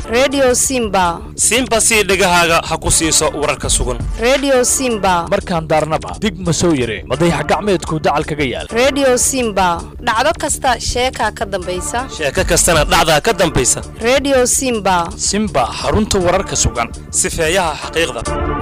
redio simba simba sii dhegahaaga ha ku siiso wararka sugan redio simba markaan daarnaba dig ma soo yare madayax gacmeedku dacal kaga yaal redio simba dhacdo kasta sheekaa ka dambaysa sheeko kastana dhacdaa ka dambaysa redio simba simba xarunta wararka sugan sifeeyaha xaqiiqda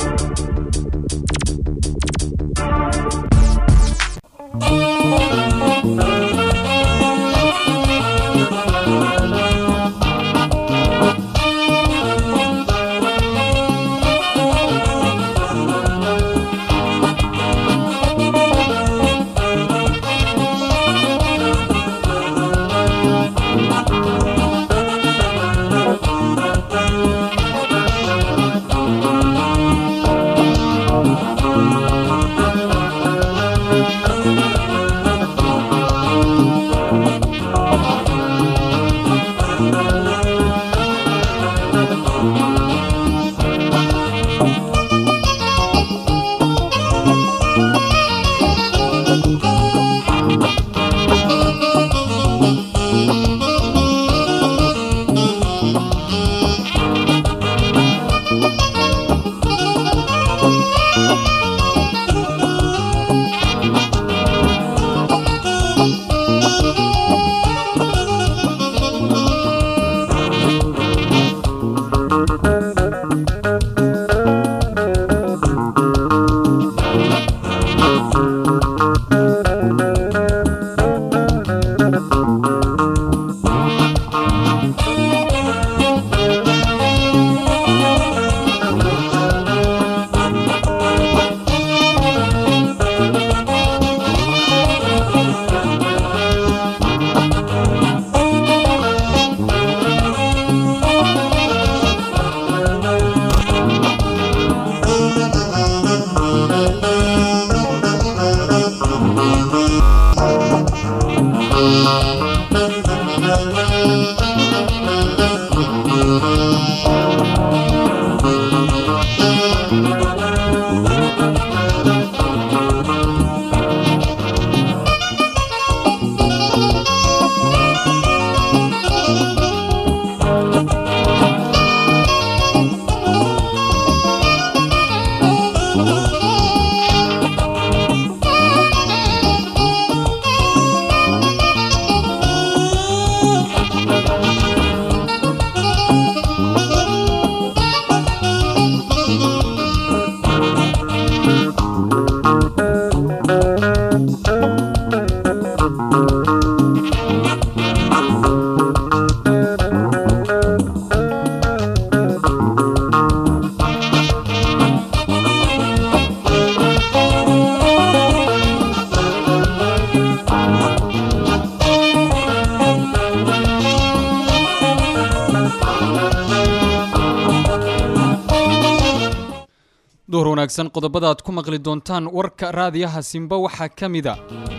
duhur wanaagsan qodobada aad ku maqli doontaan warka raadiyaha simba waxaa ka mida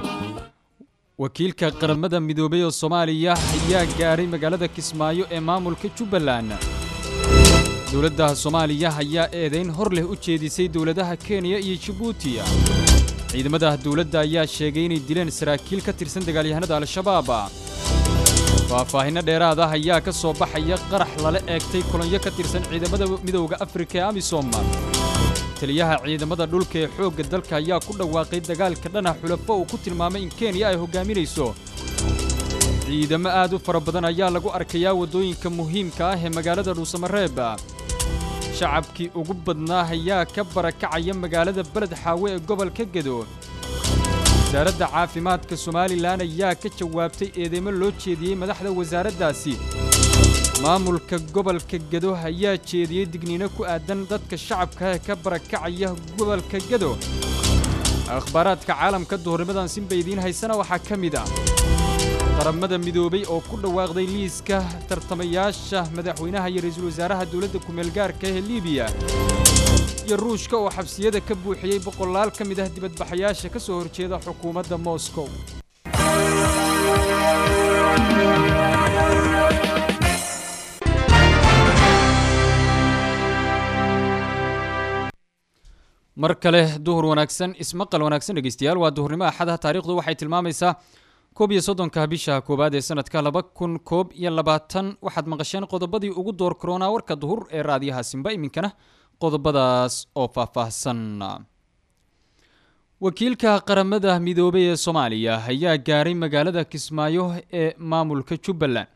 wakiilka qaramada midoobay oo soomaaliya ayaa gaadhay magaalada kismaayo ee maamulka jubbaland dowladda soomaaliya ayaa eedayn hor leh u jeedisay dowladaha kenya iyo jibuuti ciidamada dowladda ayaa sheegay inay dileen saraakiil ka tirsan dagaalyahanada al-shabaab faahfaahinno dheeraad ah ayaa ka soo baxaya qarax lala eegtay kolonyo ka tirsan ciidamada midowda afrika ee amisom taliyaha ciidamada dhulka ee xoogga dalka ayaa ku dhawaaqay dagaalka dhana xulafo uu ku tilmaamay in kenya ay hoggaaminayso ciidamo aad u fara badan ayaa lagu arkayaa waddooyinka muhiimka ah ee magaalada dhuusamareeb shacabkii ugu badnaa ayaa ka barakacaya magaalada beled xaawe ee gobolka gedo wasaaradda caafimaadka somalilan ayaa ka jawaabtay eedeymo loo jeediyey madaxda wasaaraddaasi maamulka gobolka gedo ayaa jeediyey digniino ku aadan dadka shacabka ee ka barakacaya gobolka gedo akhbaaraadka caalamka duhurnimadan sinba idiin haysana waxaa ka mid ah qaramada midoobay oo ku dhawaaqday liiska tartamayaasha madaxweynaha iyo ra'iisul wasaaraha dowladda kumeelgaarka ee liibiya iyo ruushka oo xabsiyada ka buuxiyey boqolaal ka mid ah dibadbaxayaasha ka soo horjeeda xukuumadda moscow mar kale duhur wanaagsan ismaqal wanaagsan dhegeystayaal waa duhurnimo axada taariikhdu waxay tilmaamaysaa koob iyo soddonka bisha koowaad ee sanadka laba kun koob iyo labaatan waxaad maqasheen qodobadii ugu door koronaa warka duhur ee raadiyaha simba iminkana qodobadaas oo faahfaahsan wakiilka qaramada midoobay ee soomaaliya ayaa gaaray magaalada kismaayo ee maamulka jubbaland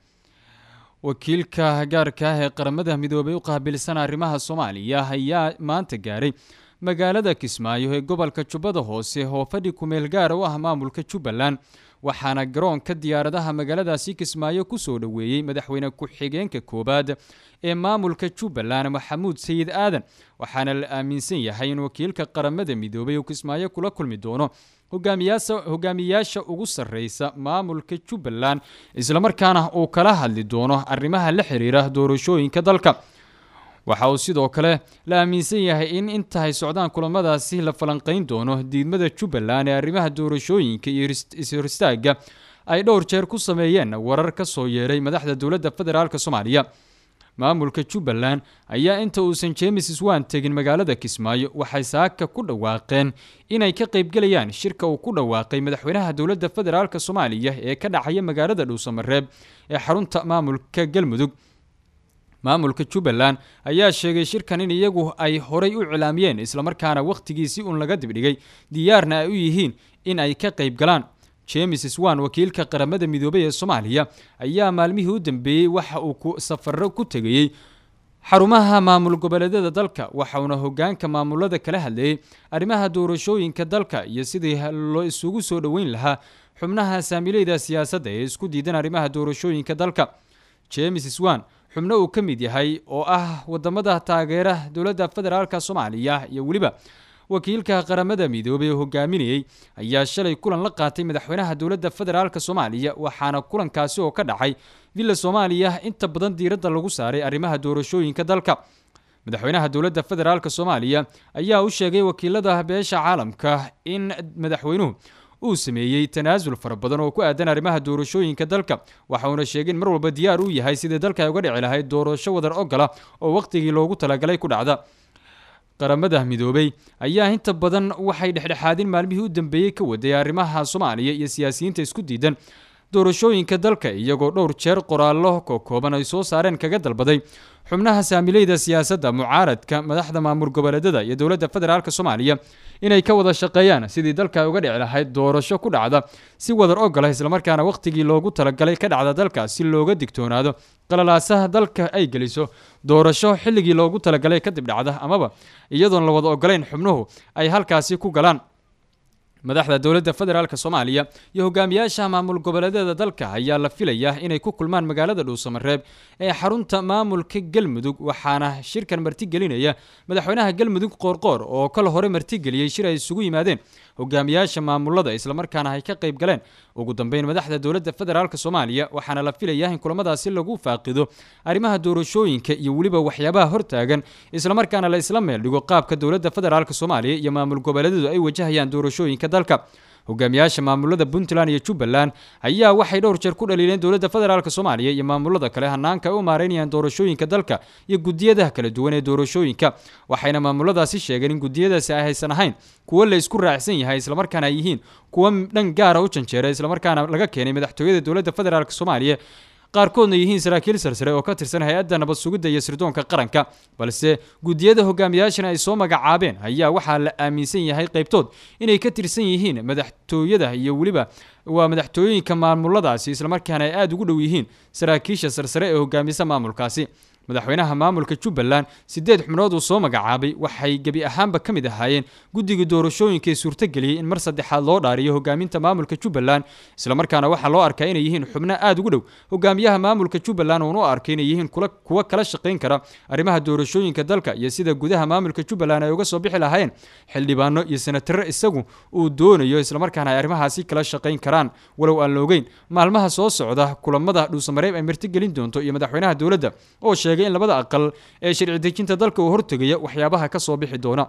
wakiilka gaarka ah ee qaramada midoobay u qaabilsan arrimaha soomaaliya ayaa maanta gaaray magaalada kismaayo ee gobolka jubbada hoose oo fadhi kumeel gaara u ah maamulka jubbaland waxaana garoonka diyaaradaha magaaladaasi kismaayo kusoo dhoweeyey madaxweyne ku-xigeenka koowaad ee maamulka jubbaland maxamuud sayid aadan waxaana la aaminsan yahay in wakiilka qaramada midoobay uu kismaayo kula kulmi doono hogaamiyaasha ugu sarreysa maamulka jubbaland islamarkaana uu kala hadli doono arrimaha la xiriira doorashooyinka dalka waxa uu sidoo kale la aaminsan yahay in intahay socdaan kulamadaasi la falanqayn doono diidmada jubbaland ee arrimaha doorashooyinka iyo ishoristaaga ay dhowr jeer ku sameeyeen warar ka soo yeeray madaxda dowladda federaalk soomaaliya maamulka jubbaland ayaa inta uusan jemes swan tegin magaalada kismaayo waxay saaka ku dhawaaqeen inay ka qaybgelayaan shirka uu ku dhawaaqay madaxweynaha dowladda federaalk soomaaliya ee ka dhacaya magaalada dhuusamareeb ee xarunta maamulka galmudug maamulka jubbaland ayaa sheegay shirkan in iyagu ay horay u cilaamiyeen islamarkaana wakhtigiisi uun laga dibdhigay diyaarna ay u yihiin in ay ka qayb galaan jemes swan wakiilka qaramada midoobay ee soomaaliya ayaa maalmihii u dambeeyey waxa uu ku safaro ku tegayey xarumaha maamul goboleedyada dalka waxauna hogaanka maamulada kala hadlayay arrimaha doorashooyinka dalka iyo sidii loo isugu soo dhoweyn lahaa xubnaha saamileyda siyaasadda ee isku diidan arrimaha doorashooyinka dalka jemes swan xubno uu ka mid yahay oo ah wadamada taageera dowladda federaalk soomaaliya iyo weliba wakiilka qaramada midoobay oo hogaaminayey ayaa shalay kulan la qaatay madaxweynaha dowladda federaalk soomaaliya waxaana kulankaasi oo ka dhacay villa soomaaliya inta badan diiradda lagu saaray arrimaha doorashooyinka dalka madaxweynaha dowladda federaalk soomaaliya ayaa u sheegay wakiilada beesha caalamka in madaxweynuhu uu sameeyey tanaasul fara badan oo ku aadan arrimaha doorashooyinka dalka waxauna sheegay in mar walba diyaar uu yahay sidii dalka ay uga dhici lahayd doorasho wadar ogola oo wakhtigii loogu talagalay ku dhacda qaramada midoobay ayaa inta badan waxay dhexdhexaadin maalmihii u dambeeyey ka waday arrimaha soomaaliya iyo siyaasiyiinta isku diidan doorashooyinka dalka iyagoo dhowr jeer qoraallo kokooban ay soo saareen kaga dalbaday xubnaha saamileyda siyaasadda mucaaradka madaxda maamul goboleedyada iyo dowladda federaalk soomaaliya inay ka wada shaqeeyaan sidii dalka ay uga dhici lahayd doorasho ku dhacda si wadar ogola islamarkaana wakhtigii loogu talagalay ka dhacda dalka si looga digtoonaado qalalaasaha dalka ay geliso doorasho xilligii loogu talagalay kadib dhacda amaba iyadoon la wada ogolayn xubnuhu ay halkaasi ku galaan madaxda dowladda federaalk soomaaliya iyo hogaamiyaasha maamul goboleedyada dalka ayaa la filayaa inay ku kulmaan magaalada dhuusamareeb ee xarunta maamulka galmudug waxaana shirkan martigelinaya madaxweynaha galmudug qoorqoor oo kal hore martigeliyey shir ay isugu yimaadeen hogaamiyaasha maamulada islamarkaana ay ka qayb galeen ugu dambeyn madaxda dowladda federaalk soomaaliya waxaana la filayaa in kulamadaasi lagu faaqido arrimaha doorashooyinka iyo weliba waxyaabaha hortaagan islamarkaana la isla meel dhigo qaabka dowladda federaalk soomaaliya iyo maamul goboleedyadu ay wajahayaan doorashooyinka dalka hogaamiyaasha maamulada puntland iyo jubbaland ayaa waxay dhowr jeer ku dhaliileen dowladda federaalk soomaaliya iyo maamulada kale hanaanka ay u maareynayaan doorashooyinka dalka iyo gudiyadaha kala duwan ee doorashooyinka waxayna maamuladaasi sheegeen in gudiyadaasi ay haysan ahayn kuwo la isku raacsan yahay islamarkaana ay yihiin kuwo dhan gaara u janjeera islamarkaana laga keenay madaxtooyada dowladda federaalk soomaaliya qaarkoodna yihiin saraakiil sarsare oo ka tirsan hay-adda nabad sugidda iyo sirdoonka qaranka balse gudiyada hogaamiyaashana ay soo magacaabeen ayaa waxaa la aaminsan yahay qaybtood inay ka tirsan yihiin madaxtooyada iyo weliba waa madaxtooyooyinka maamuladaasi islamarkaana ay aada ugu dhow yihiin saraakiisha sarsare ee hogaamisa maamulkaasi madaxweynaha maamulka jubbaland sideed xubnood uu soo magacaabay waxay gebi ahaanba ka mid ahaayeen guddiga doorashooyinka ee suurtageliyey in mar saddexaad loo dhaariyo hogaaminta maamulka jubbaland islamarkaana waxaa loo arkaa inay yihiin xubno aada ugu dhow hogaamiyaha maamulka jubbaland uun u arkay inay yihiin kuwa kala shaqayn kara arrimaha doorashooyinka dalka iyo sida gudaha maamulka jubbaland ay uga soo bixi lahaayeen xildhibaano iyo senataro isagu uu doonayo islamarkaana ay arrimahaasi kala shaqayn karaan walow aan la ogeyn maalmaha soo socda kulamada dhuusamareeb ay martigelin doonto iyo madaxweynaha dowladda oo sheegay in labada aqal ee sharci dejinta dalka uu hortegaya waxyaabaha ka soo bixi doona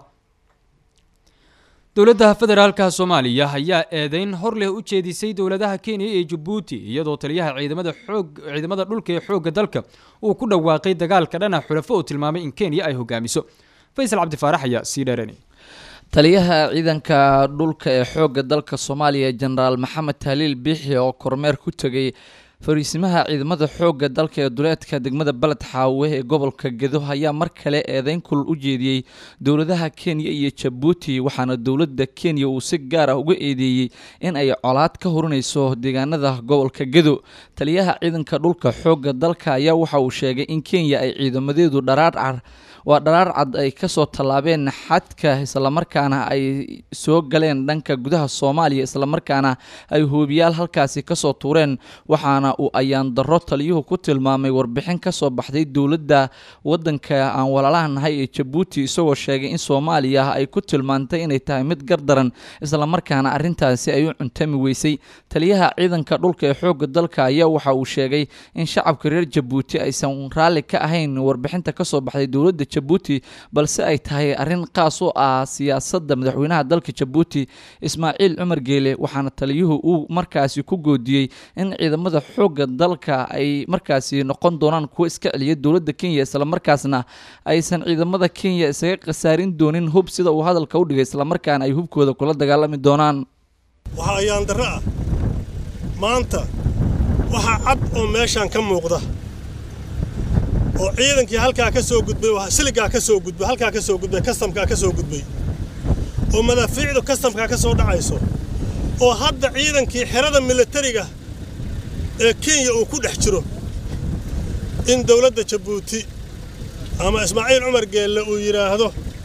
dowladda federaalka soomaaliya ayaa eedeyn hor leh u jeedisay dowladaha kenya iyo jabuuti iyadoo taliyaha ciidamada xoog ciidamada dhulka ee xoogga dalka uu ku dhawaaqay dagaalka dhana xulafo uu tilmaamay in kenya ay hogaamiso faysal cabdifaarax ayaa sii dheeranay taliyaha ciidanka dhulka ee xoogga dalka soomaaliya jenaraal maxamed tahliil biixi oo kormeer ku tegay fariisimaha ciidamada xoogga dalka ee duleedka degmada baled xaawe ee gobolka gedo ayaa mar kale eedeyn kulul u jeediyey dowladaha kenya iyo jabuuti waxaana dowladda kenya uu si gaar ah uga eedeeyey in ay colaad ka horinayso deegaanada gobolka gedo taliyaha ciidanka dhulka xoogga dalka ayaa waxa uu sheegay in kenya ay ciidamadeedu dharaarcar waa dharaar cad ay kasoo tallaabeen xadka islamarkaana ay soo galeen dhanka gudaha soomaaliya islamarkaana ay hoobiyaal halkaasi kasoo tuureen waxaana uu ayaan darro taliyuhu ku tilmaamay warbixin kasoo baxday dowladda wadanka aan walaalaha nahay ee jabuuti isagoo sheegay in soomaaliya ay ku tilmaantay inay tahay mid gardaran islamarkaana arintaasi ay u cuntami weysay taliyaha ciidanka dhulka ee xooga dalka ayaa waxa uu sheegay in shacabka reer jabuuti aysan raalli ka ahayn warbixinta kasoo baxday dowladda jabuuti balse ay tahay arrin qaas u ah siyaasadda madaxweynaha dalka jabuuti ismaaciil cumar geele waxaana taliyuhu uu markaasi ku goodiyey in ciidamada xoogga dalka ay markaasi noqon doonaan kuwo iska celiya dowladda kenya islamarkaasna aysan ciidamada kenya isaga khasaarin doonin hub sida uu hadalka u dhigay islamarkaana ay hubkooda kula dagaalami doonaan waxaa ayaan darro ah maanta waxaa cad oo meeshaan ka muuqda oo ciidankii halkaa ka soo gudbay oo siligaa ka soo gudbay halkaa ka soo gudbay kastamkaa ka soo gudbay oo madaafiicdu kastamkaa ka soo dhacayso oo hadda ciidankii xerada milatariga ee kenya uu ku dhex jiro in dawladda jabuuti ama ismaaciil cumar geelle uu yidhaahdo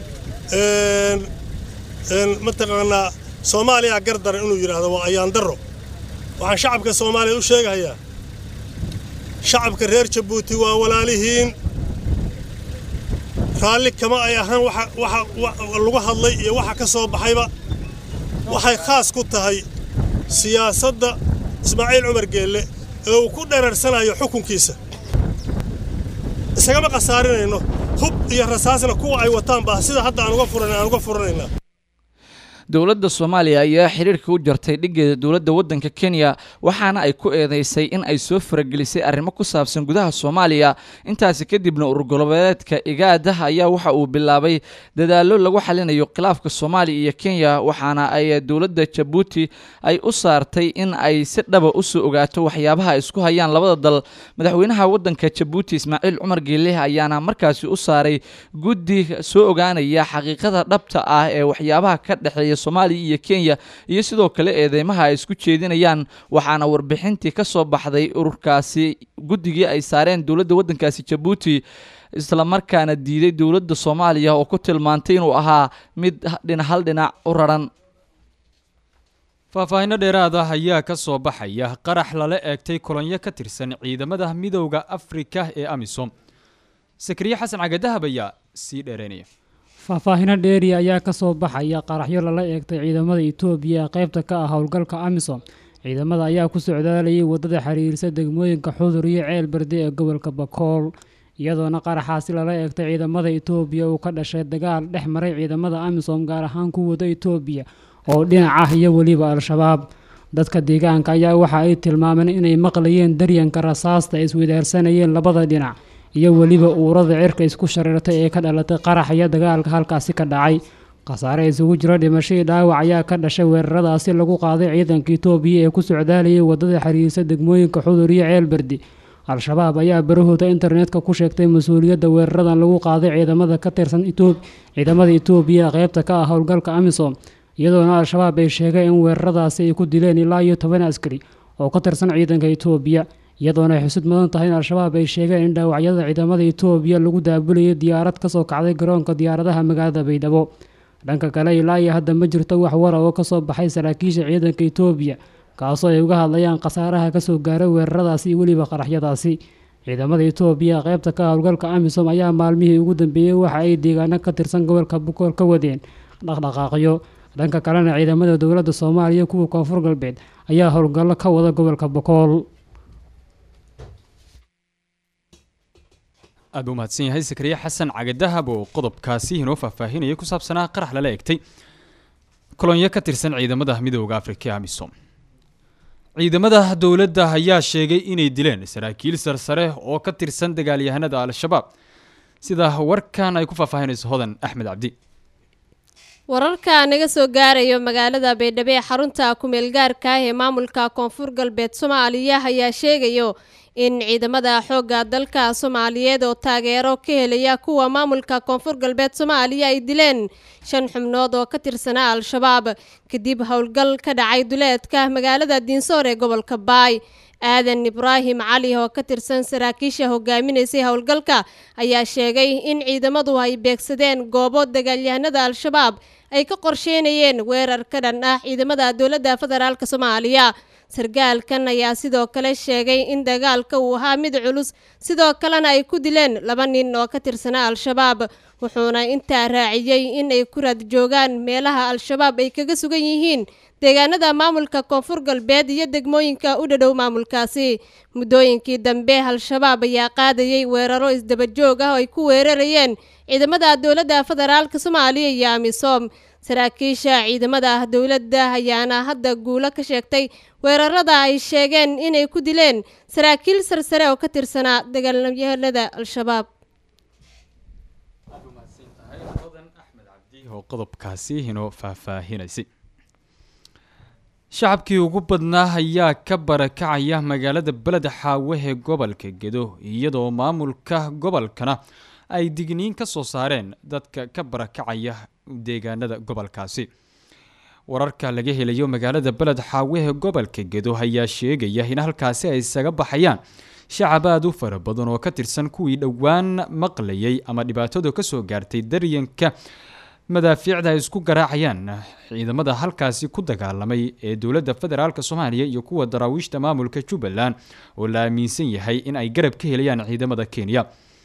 mataqaanaa soomaaliya gardaran inuu yidhaahdo waa ayaan darro waxaan shacabka soomaaliya u sheegahayaa shacabka reer jabuuti waa walaalihiin raalli kama ay ahaan waxa lagu hadlay iyo waxa ka soo baxayba waxay khaas ku tahay siyaasadda ismaaciil cumar geelle ee uu ku dhereersanayo xukunkiisa isagama khasaarinayno hub iyo rasaasna kuwa ay wataan baa sida hadda aan uga furan aan uga furanaynaa dowladda soomaaliya ayaa xiriirka u jartay dhigeeda dowladda waddanka kenya waxaana ay ku eedeysay in ay soo faragelisay arrimo ku saabsan gudaha soomaaliya intaasi kadibna ururgoboleedka igaadaha ayaa waxa uu bilaabay dadaallo lagu xalinayo khilaafka soomaaliya iyo kenya waxaana ay dowladda jabuuti ay u saartay in ay si dhaba usoo ogaato waxyaabaha ay isku hayaan labada dal madaxweynaha waddanka jabuuti ismaaciil cumar geeleh ayaana markaasi u saaray guddi soo ogaanaya xaqiiqada dhabta ah ee waxyaabaha ka dhexeeya soomaaliya iyo kenya iyo sidoo kale eedeymaha ay isku jeedinayaan waxaana warbixintii ka soo baxday ururkaasi guddigii ay saareen dowladda waddankaasi jabuuti islamarkaana diiday dowladda soomaaliya oo ku tilmaantay inuu ahaa mid dhina hal dhinac u raran faahfaahinno dheeraad ah ayaa ka soo baxaya qarax lala eegtay kolonyo ka tirsan ciidamada midowda afrika ee amisom sakriye xasan cagadahab ayaa sii dheereynaya faahfaahino dheeri ayaa ka soo baxaya qaraxyo lala eegtay ciidamada itoobiya ee qaybta ka ah howlgalka amisom ciidamada ayaa ku socdaalayay waddada xiriirsa degmooyinka xudur iyo ceel berde ee gobolka bakool iyadoona qaraxaasi lala eegtay ciidamada itoobiya uu ka dhashay dagaal dhex maray ciidamada amisom gaar ahaan kuwada itoobiya oo dhinac ah iyo weliba al-shabaab dadka deegaanka ayaa waxa ay tilmaameen inay maqlayeen daryanka rasaasta ay iswadaarsanayeen labada dhinac iyo weliba uurada cirka isku shareertay ee ka dhalatay qarax iyo dagaalka halkaasi ka dhacay khasaare isugu jiro dhimashadii dhaawac ayaa ka dhashay weeraradaasi lagu qaaday ciidanka itoobiya ee ku socdaalayay waddada xiriirsa degmooyinka xudur iyo ceelberdi al-shabaab ayaa barahooda internetka ku sheegtay mas-uuliyadda weeraradan lagu qaaday ciidamada ka tirsan ciidamada itoobiya qaybta ka ah howlgalka amisom iyadoona al-shabaab ay sheegeen in weeraradaasi ay ku dileen ilaa iyo toban askari oo ka tirsan ciidanka itoobiya iyadoona ay xusud mudan tahay in al-shabaab ay sheegeen in dhaawacyada ciidamada itoobiya lagu daabulayay diyaarad kasoo kacday garoonka diyaaradaha magaalada baydhabo dhanka kale ilaa iyo hadda ma jirto wax wara oo kasoo baxay saraakiisha ciidanka itoobiya kaasoo ay uga hadlayaan khasaaraha kasoo gaaray weeraradaasi iyo weliba qaraxyadaasi ciidamada itoobiya qaybta ka howlgalka amisom ayaa maalmihii ugu dambeeyey waxa ay deegaano ka tirsan gobolka bukool ka wadeen dhaqdhaqaaqyo dhanka kalena ciidamada dowladda soomaaliya kuwa koonfur galbeed ayaa howlgallo ka wada gobolka bokool aad buu mahadsan yahay sakriye xasan cagadahab oo qodobkaasi inoo faahfaahinaya ku saabsanaa qarax lala egtay kolonyo ka tirsan ciidamada midooda afrika ee amisom ciidamada dowladda ayaa sheegay inay dileen saraakiil sarsare oo ka tirsan dagaalyahanada al-shabaab sida warkan ay ku faahfaahinayso hodan axmed cabdi wararka naga soo gaarayo magaalada baydhabo ee xarunta kumeelgaarka ah ee maamulka koonfur galbeed soomaaliya ayaa sheegayo in ciidamada xoogga dalka soomaaliyeed oo taageero ka helaya kuwa maamulka koonfur galbeed soomaaliya ay dileen shan xubnood oo ka tirsanaa al-shabaab kadib howlgal ka dhacay duleedka magaalada diinsoor ee gobolka baay aadan ibraahim cali oo ka tirsan saraakiisha hogaaminaysay howlgalka ayaa sheegay in ciidamadu ay beegsadeen goobo dagaalyahanada al-shabaab ay ka qorsheynayeen weerar ka dhan ah ciidamada dowladda federaalk soomaaliya sargaalkan ayaa sidoo kale sheegay in dagaalka uu ahaa mid culus sidoo kalena ay ku dileen laba nin oo ka tirsanaa al-shabaab wuxuuna intaa raaciyey in ay ku raad joogaan meelaha al-shabaab ay kaga sugan yihiin deegaanada maamulka koonfur galbeed iyo degmooyinka u dhadhow maamulkaasi muddooyinkii dambe al-shabaab ayaa qaadayay weeraro isdabajoog ah oo ay ku weerarayeen ciidamada dowladda federaalk soomaaliya iyo amisom saraakiisha ciidamada dowladda ayaana hadda guulo ka sheegtay weerarada ay sheegeen inay ku dileen saraakiil sarsare oo ka tirsanaa dagaalyahanada al-shabaab oo qodobkaasi inoo faahfaahinaysay shacabkii ugu badnaa ayaa ka barakacaya magaalada beled xaawe ee gobolka gedo iyadoo maamulka gobolkana ay digniin ka soo saareen dadka ka barakacaya deegaanada gobolkaasi wararka laga helayo magaalada beled xaawe ee gobolka gedo ayaa sheegaya in halkaasi ay isaga baxayaan shacab aada u fara badan oo ka tirsan kuwii dhowaan maqlayay ama dhibaatada kasoo gaartay daryanka madaafiicda ay isku garaacayaan ciidamada halkaasi ku dagaalamay ee dowladda federaalk soomaaliya iyo kuwa daraawiishta maamulka jubbaland oo la aaminsan yahay in ay garab ka helayaan ciidamada kenya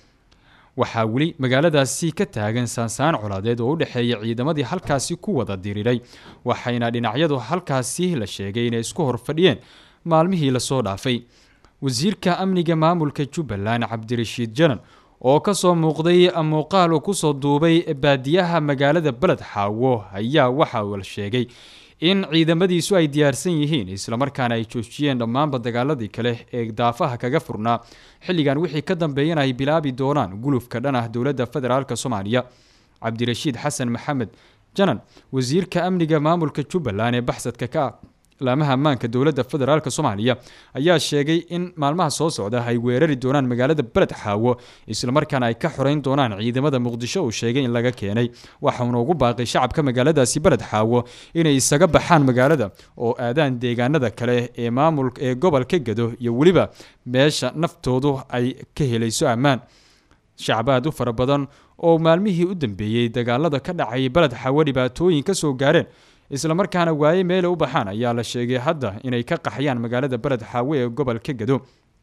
waxaa weli magaaladaasi ka taagan saansaan colaadeed oo u dhexeeya ciidamadii halkaasi ku wada diriiray waxayna dhinacyadu halkaasi la sheegay inay isku horfadhiyeen maalmihii lasoo dhaafay wasiirka amniga maamulka jubbaland cabdirashiid janan oo kasoo muuqday muuqaal uu kusoo duubay baadiyaha magaalada beled xaawo ayaa waxa uu la sheegay in ciidamadiisu ay diyaarsan yihiin islamarkaana ay joojiyeen dhammaanba dagaaladii kale ee daafaha kaga furnaa xilligan wixii ka dambeeyana ay bilaabi doonaan gulufka dhan ah dowladda federaalk soomaaliya cabdirashiid xasan maxamed janan wasiirka amniga maamulka jubbaland ee baxsadka ka ah laamaha ammaanka dowladda federaalk soomaaliya ayaa sheegay in maalmaha soo socda ay weerari doonaan magaalada beled xaawo islamarkaana ay ka xoreyn doonaan ciidamada muqdisho uu sheegay in laga keenay waxauna ugu baaqay shacabka magaaladaasi beled xaawo inay isaga baxaan magaalada oo aadaan deegaanada kale ee maamul ee gobolka gado iyo weliba meesha naftoodu ay ka helayso ammaan shacab aad u fara badan oo maalmihii u dambeeyey dagaalada ka dhacay beled xaawo dhibaatooyin ka soo gaareen islamarkaana waaye meele u baxaan ayaa la sheegay hadda inay ka qaxayaan magaalada beled xaawe ee gobolka gado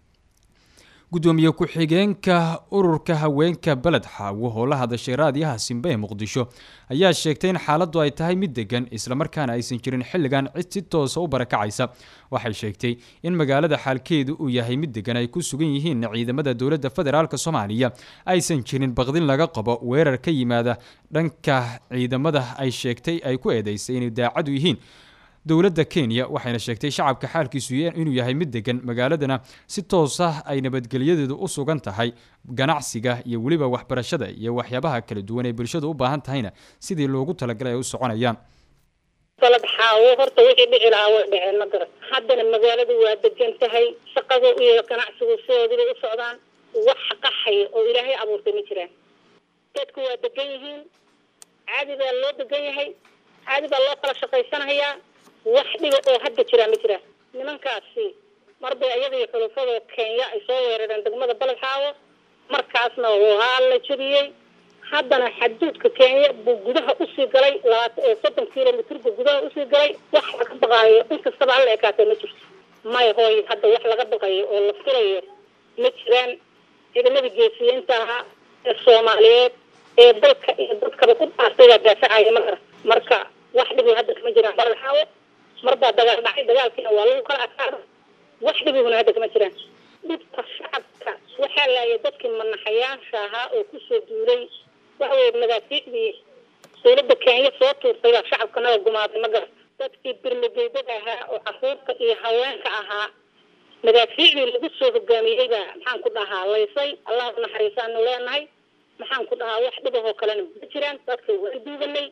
gudoomiye ku-xigeenka ururka haweenka beled xaawo oo la hadashay raadiyaha simbe ee muqdisho ayaa sheegtay in xaaladdu ay tahay mid degan islamarkaana aysan jirin xilligan cid si toosa u barakacaysa waxay sheegtay in magaalada xaalkeedu uu yahay mid degan ay ku sugan yihiin ciidamada dowladda federaalk soomaaliya aysan jirin baqdin laga qabo weerar ka yimaada dhanka ciidamada ay sheegtay ay ku eedeysay inay daacadu yihiin dowladda kenya waxayna sheegtay shacabka xaalkiisu inuu yahay mid degan magaaladana si toos ah ay nabadgelyadeedu u sugan tahay ganacsiga iyo weliba waxbarashada iyo waxyaabaha kala duwan ee bulshadu u baahan tahayna sidii loogu talagalay ay u soconayaan balad xaawo horta wixii dhici lahaa way dhaceen ma garan haddana magaaladu waa degan tahay shaqada iyo ganacsigu sidoodibay u socdaan wax qaxay oo ilaahay abuurtay ma jiraan dadku waa degan yihiin caadi baa loo degan yahay caadi baa loo kala shaqaysanayaa wax dhiba oo hadda jiraa ma jiraan nimankaasi marbay ayada iyo xulufada kenya ay soo weerareen degmada baled xaawo markaasna waa la jebiyey haddana xaduudka kenya buu gudaha usii galay labaatan soddon kilomitr buu gudaha usii galay wax laga baqaayo inkastaba alla ekaatee ma jirto may hooy hadda wax laga baqayo oo la filayo ma jiraan ciidamada geesiyiinta ahaa ee soomaaliyeed ee dalka iyo dadkaba ku dhaartay baa daafacaya ma garan marka wax dhibi hadda kama jiraan baled xaawo marbaa dagaal dhacay dagaalkiina waa lagu kala adkaada wax dhibiguna hadda kama jiraan dhibka shacabka waxaa laayay dadkii manaxayaasha ahaa oo kusoo duulay waxa weye madaafiicdii dowladda kenya soo tuurtay baa shacabka naga gumaaday ma garan dadkii birmageydada ahaa oo caruurta iyo haweenka ahaa madaafiicdii lagu soo hogaamiyey baa maxaan ku dhahaa laysay allah u naxariisaanu leenahay maxaan ku dhahaa wax dhibahoo kalena ma jiraan dadka waa duuganay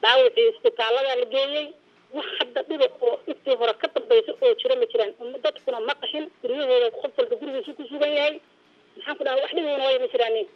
dhaawacii isbitaaladaa la geeyey wax hadda dhiba oo intii hore ka dambaysa oo jira ma jiraan uma dadkuna ma qaxin guryahooda qof walba gurigiisu ku sugan yahay maxaan ku dhaha wax dhibuna way ma jiraanin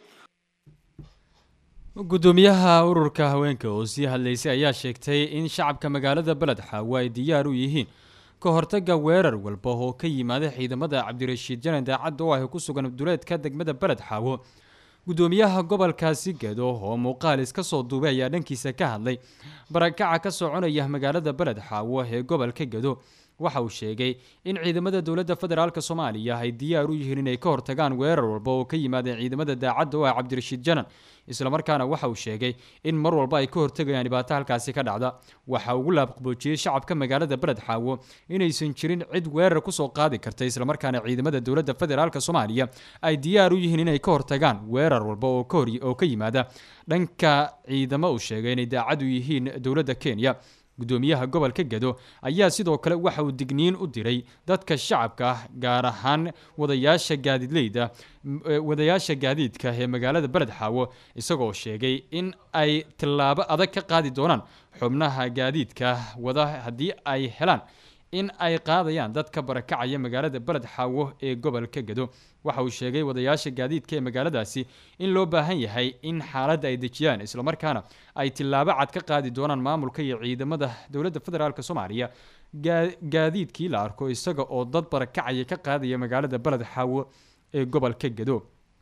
gudoomiyaha ururka haweenka oo sii hadlaysay ayaa sheegtay in shacabka magaalada beled xaawo ay diyaar u yihiin ka hortaga weerar walba oo ka yimaada ciidamada cabdirashiid janan daacadda oo ah ku sugan duleedka degmada beled xaawo gudoomiyaha gobolkaasi gedo oo muuqaal iska soo duubay ayaa dhankiisa ka hadlay barakaca ka soconaya magaalada beled xaawo ee gobolka gedo waxa uu sheegay in ciidamada dowladda federaalk soomaaliya ay diyaar u yihiin inay ka hortagaan weerar walba oo ka yimaadeen ciidamada daacadda oo ah cabdirashiid janan islamarkaana waxa uu sheegay in mar walba ay ka hortagayaan dhibaato halkaasi ka dhacda waxa ugu laabqaboojiyey shacabka magaalada beled xaawo inaysan jirin cid weerar kusoo qaadi karta islamarkaana ciidamada dowladda federaalk soomaaliya ay diyaar u yihiin inay ka hortagaan weerar walba oo ka hor oo ka yimaada dhanka ciidamo uu sheegay inay daacad u yihiin dowladda kenya gudoomiyaha gobolka gedo ayaa sidoo kale waxa uu digniin u diray dadka shacabka ah gaar ahaan wadayaasha gaadiidleyda wadayaasha gaadiidka ee magaalada beled xaawo isagoo sheegay in ay tillaabo adag ka qaadi doonaan xubnaha gaadiidka wada haddii ay helaan in ay qaadayaan dadka barakacaya magaalada beled xaawo ee gobolka gedo waxa uu sheegay wadayaasha gaadiidka ee magaaladaasi in loo baahan yahay in xaaladda ay dejiyaan islamarkaana ay tillaabo cad ka qaadi doonaan maamulka iyo ciidamada dowladda federaalk soomaaliya gaadiidkii la arko isaga oo dad barakacaya ka qaadaya magaalada beled xaawo ee gobolka gedo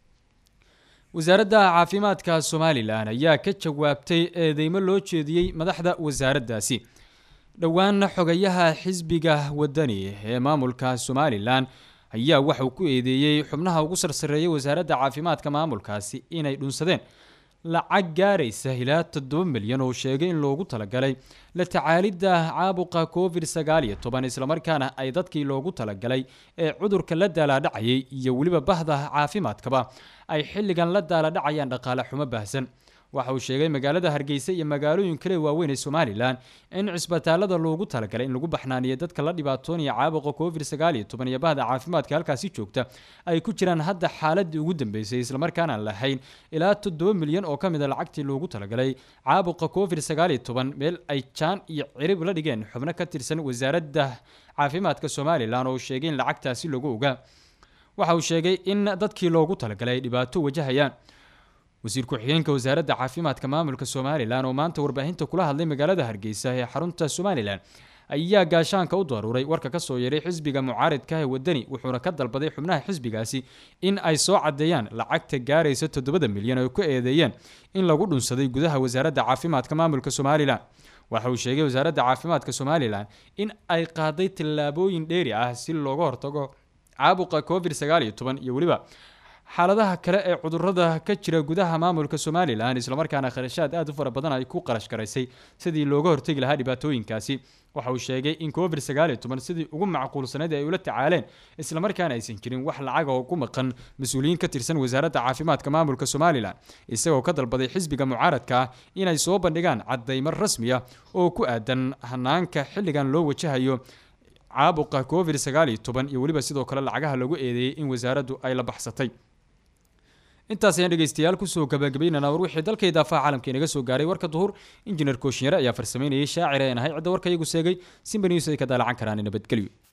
wasaaradda caafimaadka somalilan ayaa ka jawaabtay eedeymo loo jeediyey madaxda wasaaraddaasi dhowaan xogayaha xisbiga wadani ee maamulka somalilan ayaa waxauu ku eedeeyey xubnaha ugu sarsareeyay wasaaradda caafimaadka maamulkaasi inay dhunsadeen lacag gaaraysa ilaa toddoba milyan oo sheegay in loogu talagalay la tacaalidda caabuqa covid sagaal iyo toban islamarkaana ay dadkii loogu talagalay ee cudurka la daalaadhacayay iyo weliba bahda caafimaadkaba ay xilligan la daaladhacayaan dhaqaale xumo baahsan waxa uu sheegay magaalada hargeysa iyo magaalooyin kale waaweyn ee somalilan in cisbitaalada loogu talagalay in lagu baxnaaniyo dadka la dhibaatoonaya caabuqa covid sagaal iyo toban iyo bahda caafimaadka halkaasi joogta ay ku jiraan hadda xaaladii ugu dambeysay islamarkaana aan lahayn ilaa toddoba milyan oo ka mid a lacagtii loogu talagalay caabuqa covid sagaal iyo toban meel ay jaan iyo cirib la dhigeen xubno ka tirsan wasaaradda caafimaadka somalilan oo sheegay in lacagtaasi lagu ogaa waxa uu sheegay in dadkii loogu talagalay ay dhibaato wajahayaan wasiir ku-xigeenka wasaaradda caafimaadka maamulka somalilan oo maanta warbaahinta kula hadlay magaalada hargeysa ee xarunta somalilan ayaa gaashaanka u daruuray warka kasoo yeeray xisbiga mucaaridka ee wadani wuxuuna ka dalbaday xubnaha xisbigaasi in ay soo cadeeyaan lacagta gaaraysa toddobada milyan oo ku eedeeyeen in lagu dhunsaday gudaha wasaaradda caafimaadka maamulka somalilan waxa uu sheegay wasaaradda caafimaadka somalilan in ay qaaday tallaabooyin dheeri ah si looga hortago caabuqa covid sagaal iyo toban iyo weliba xaaladaha kale ee cudurada ka jira gudaha maamulka somalilan islamarkaana kharashaad aad u fara badan ay ku qarash garaysay sidii looga hortegi lahaa dhibaatooyinkaasi waxa uu sheegay in covid sagaal iyo toban sidii ugu macquulsanayd ay ula tacaaleen islamarkaana aysan jirin wax lacaga oo ku maqan mas-uuliyiin ka tirsan wasaaradda caafimaadka maamulka somalilan isagoo ka dalbaday xisbiga mucaaradka ah inay soo bandhigaan cadaymo rasmi ah oo ku aadan hanaanka xilligan loo wajahayo caabuqa covid sagaal iyo toban iyo weliba sidoo kale lacagaha lagu eedeeyey in wasaaraddu ay la baxsatay intaas ayaan dhegeystayaal kusoo gabagabaynana war wixii dalka idaafaha caalamka inaga soo gaaray warka duhur injineer kooshinyare ayaa farsameynayay shaacir ee nahay cidda warka iyagu seegay simba news ay ka daalacan karaan nabadgelyo